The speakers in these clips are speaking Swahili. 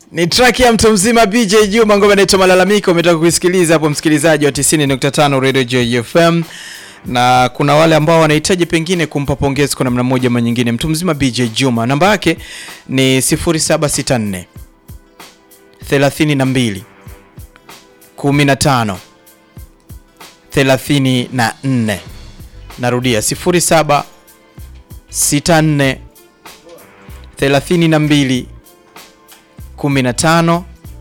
Ni track ya mtu mzima BJ Juma, ngoma inaitwa Malalamiko. Umetoka kuisikiliza hapo, msikilizaji wa 90.5 Radio Joy FM, na kuna wale ambao wanahitaji pengine kumpa pongezi kwa namna moja ama nyingine. Mtu mzima BJ Juma, namba yake ni 0764 32 15 34. Narudia 0764 32 15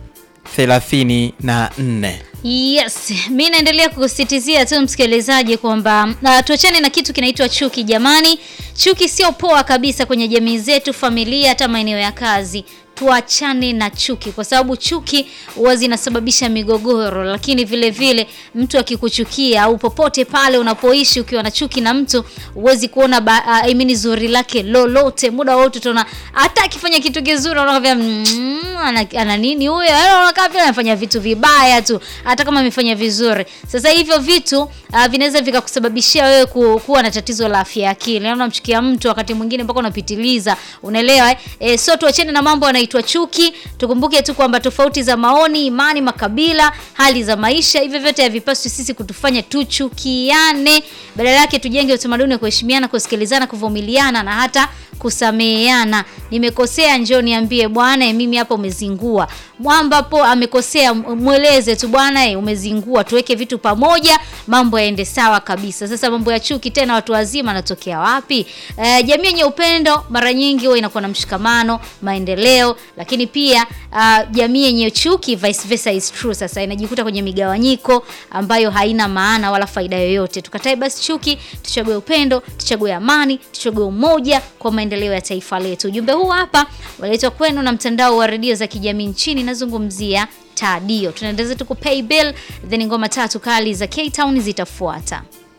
34. Yes, mi naendelea kusisitizia tu msikilizaji kwamba uh, tuachane na kitu kinaitwa chuki jamani. Chuki sio poa kabisa kwenye jamii zetu, familia, hata maeneo ya kazi. Tuachane na chuki kwa sababu chuki huwa zinasababisha migogoro, lakini vile vile mtu akikuchukia au popote pale unapoishi ukiwa na chuki na mtu huwezi kuona ba, uh, I mean zuri lake lolote. Muda wote tunaona hata akifanya kitu kizuri unaona mm, ana, ana nini huyo? Unakaa vile anafanya vitu vibaya tu hata kama amefanya vizuri. Sasa hivyo vitu uh, vinaweza vikakusababishia wewe ku, kuwa na tatizo la afya ya akili. Yaani unamchukia mtu wakati mwingine mpaka unapitiliza. Unaelewa eh? E, so tuachane na mambo yanaitwa chuki. Tukumbuke tu kwamba tofauti za maoni, imani, makabila, hali za maisha, hivyo vyote havipaswi sisi kutufanya tuchukiane. Badala yake tujenge utamaduni wa kuheshimiana, kusikilizana, kuvumiliana na hata kusameheana. Nimekosea, njoo niambie bwana, mimi hapa umezingua. Mwamba hapo amekosea, mweleze tu bwana, eh, umezingua. Tuweke vitu pamoja, mambo yaende sawa kabisa. Sasa mambo ya chuki tena, watu wazima anatokea wapi? E, jamii yenye upendo mara nyingi huwa inakuwa na mshikamano, maendeleo, lakini pia uh, jamii yenye chuki vice versa is true. Sasa inajikuta kwenye migawanyiko ambayo haina maana wala faida yoyote. Tukatae basi chuki, tuchague upendo, tuchague amani, tuchague umoja kwa maendeleo ya taifa letu. Ujumbe huu hapa waletwa kwenu na mtandao wa redio za kijamii nchini, nazungumzia Tadio. Tunaendelea tu kupay bill, then ngoma tatu kali za K Town zitafuata.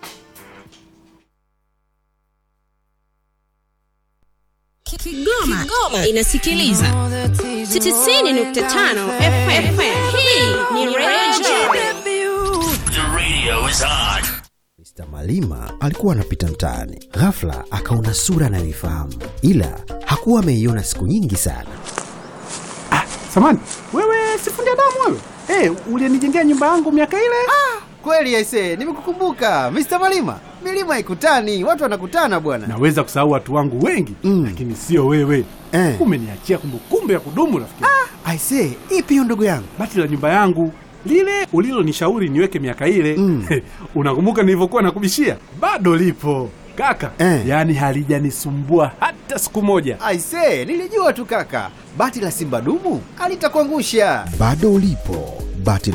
Kigoma, Kigoma inasikiliza 90.5 FM. Hii ni Radio The radio is on. Mr. Malima alikuwa anapita mtaani, ghafla akaona sura anayoifahamu, ila hakuwa ameiona siku nyingi sana. Samani, wewe sifundi damu wewe? Eh, ulinijengea nyumba yangu miaka ile? Kweli aise, nimekukumbuka Mr. Malima. Milima haikutani, watu wanakutana bwana. Naweza kusahau watu wangu wengi Mm. lakini sio wewe. Eh. Umeniachia kumbukumbu ya kudumu rafiki. Aise, ipi hiyo ndugu yangu? Bati la nyumba yangu lile ulilonishauri niweke miaka ile Mm. unakumbuka nilivyokuwa nakubishia? Bado lipo kaka, Eh. yaani halijanisumbua hata siku moja. Aise, nilijua tu kaka. Bati la Simba dumu alitakuangusha. Bado ulipo, bati la